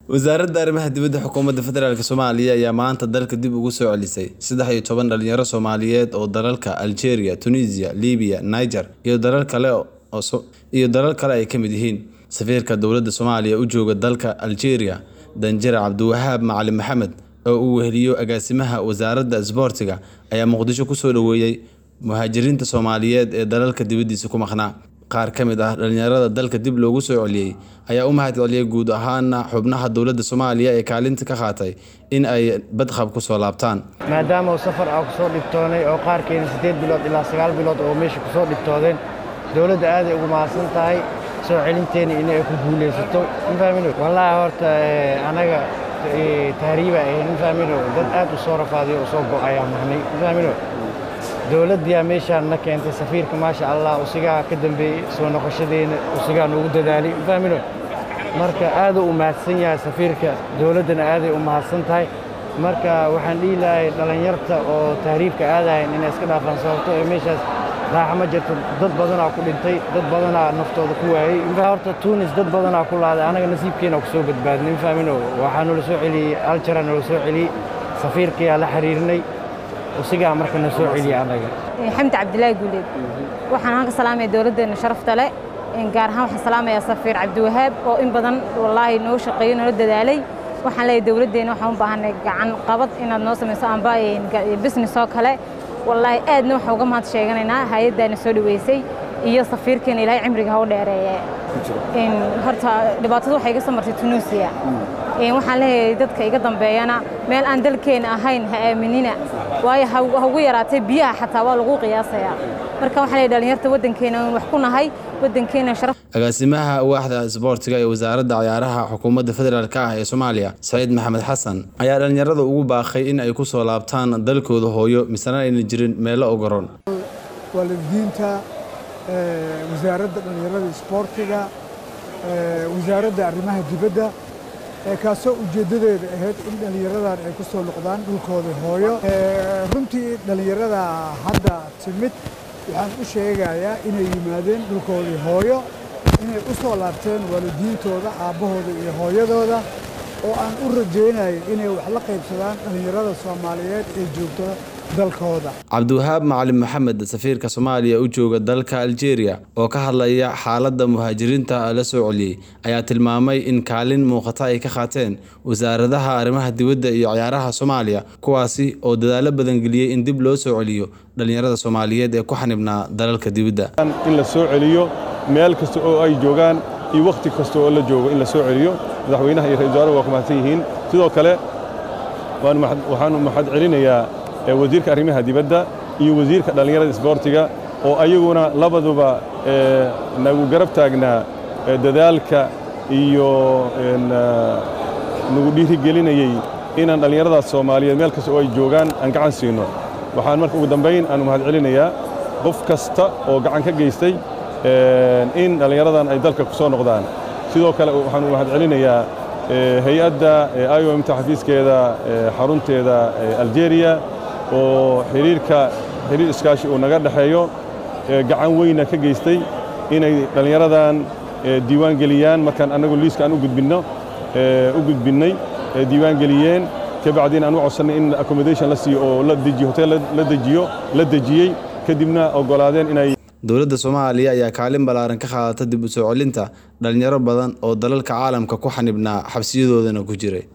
Wasaaradda Arrimaha Dibadda Xukuumadda Federaalk Soomaaliya ayaa maanta dalka dib ugu soo celisay saddex iyo toban dhalinyaro Soomaaliyeed oo dalalka Algeria, Tunisia, Liibiya, Niger iyo dalal kale iyo dalal kale ay ka mid yihiin. Safiirka dowladda Soomaaliya u jooga dalka Algeria, Danjire Cabdiwahaab Macalin Maxamed, oo uu weheliyo agaasimaha wasaaradda isboortiga, ayaa Muqdisho ku soo dhoweeyay muhaajiriinta Soomaaliyeed ee dalalka dibadiisa ku maqnaa. Qaar ka mid ah dhalinyarada dalka dib loogu soo celiyay ayaa u mahadceliyay guud ahaan xubnaha dowladda Soomaaliya ee kaalinta ka qaatay in ay badqab ku soo laabtaan. maadaama uu safar ah ku soo dhibtoonay oo qaarkeena siddeed bilood ilaa sagaal bilood oo meesha ku soo dhibtoodeen dowladda aaday ugu mahadsan tahay soo celinteena in ay ku guulaysato mafahmino wallaahi horta anaga tahriiba ahayn mafahmino dad aad u soo rafaadiyo u soo go'ayaa nahnay mafahmino dowladdiyaa meeshaan na keentay safiirka maasha allah usigaa ka dambeeyey soo noqoshadeena usigaa noogu dadaalay mafahmino marka aaduu u mahadsan yahay safiirka dowladdana aaday u mahadsan tahay marka waxaan dhihi lahay dhallinyarta oo tahriibka aadahayn inay iska dhaafaan sababto ee meeshaas raaxa ma jirto dad badanaa ku dhintay dad badanaa naftooda ku waayey horta tunis dad badanaa ku laaday anaga nasiibkeena ku soo badbaadnay mafahmino waxaa noola soo celiyey aljara noola soo celiyey safiirkayaa la xiriirnay usigaa marka na soo celiyey anaga xamdi cabdilaahi guuleed waxaan halka salaamaya dowladdeena sharafta leh gaar ahaan waxaan salaamayaa safiir cabdiwahaab oo in badan wallaahi noo shaqeeyo noola dadaalay waxaan leeyahay dowladdeena waxaan u baahanay gacan qabad inaad noo samayso amba business oo kale wallaahi aadna waxaan uga mahad sheeganaynaa hay-addaana soo dhaweysay iyo safiirkeena ilaahay cimriga ha u dheereeye horta dhibaatada waxay iga soo martay tunuusiya waxaan leeyahay dadka iga dambeeyana meel aan dalkeena ahayn ha aaminina waayo ha ugu yaraatay biyaha xataa waa lagu qiyaasayaa marka waxaan leeyahay dhalinyarta waddankeena wax ku nahay waddankeena sharaf agaasimaha waaxda isboortiga ee wasaaradda ciyaaraha xukuumadda federaalk ah ee Soomaaliya Saciid Maxamed Xasan ayaa dhalinyarada ugu baaqay in ay ku soo laabtaan dalkooda hooyo misana ayna jirin meelo ogoron waalidiinta wasaaradda dhalinyarada isboortiga wasaaradda arrimaha dibadda kaasoo ujeeddadeeda ahayd in dhallinyaradan ay ku soo noqdaan dhulkooda hooyo runtii dhallinyarada hadda timid waxaan u sheegayaa inay yimaadeen dhulkoodii hooyo inay u soo laabteen waalidiintooda aabbahooda iyo hooyadooda oo aan u rajaynayo inay wax la qaybsadaan dhallinyarada soomaaliyeed ee joogta dalkooda cabdiwahaab macalin maxamed safiirka soomaaliya u jooga dalka algeria oo ka hadlaya xaaladda muhaajiriinta la soo celiyey ayaa tilmaamay in kaalin muuqata ay ka qaateen wasaaradaha arrimaha dibadda iyo ciyaaraha soomaaliya kuwaasi oo dadaalo badan geliyey in dib loo soo celiyo dhallinyarada soomaaliyeed ee ku xanibnaa dalalka dibadda in la soo celiyo meel kasta oo ay joogaan iyo wakhti kasta oo la joogo in la soo celiyo madaxweynaha iyo ra-isul wasaaraha waa ku mahadsan yihiin sidoo kale waxaanu mahad celinayaa wasiirka arrimaha dibadda iyo wasiirka dhallinyarada isboortiga oo ayaguna labaduba nagu garab taagnaa dadaalka iyo nagu dhiirigelinayey inaan dhallinyaradaas soomaaliyeed meel kasta oo ay joogaan aan gacan siino waxaan marka ugu dambayn aanu mahad celinayaa qof kasta oo gacan ka geystay in dhallinyaradan ay dalka ku soo noqdaan sidoo kale waxaanu mahad celinayaa hay-adda iomta xafiiskeeda xarunteeda algeria oo xiriirka xiriir iskaashi uu naga dhexeeyo gacan weyna ka geystay inay dhallinyaradan diiwaan geliyaan markaan annagu liiska aan u gudbinno u gudbinnay diiwaan geliyeen ka bacdiin aan u codsannay in accommodation la siiyo oo la dejiyo hotel la dejiyo la dejiyey kadibna oggolaadeen inay dowladda soomaaliya ayaa kaalin ballaaran ka qaadata dib u soo celinta dhalinyaro badan oo dalalka caalamka ku xanibnaa xabsiyadoodana ku jiray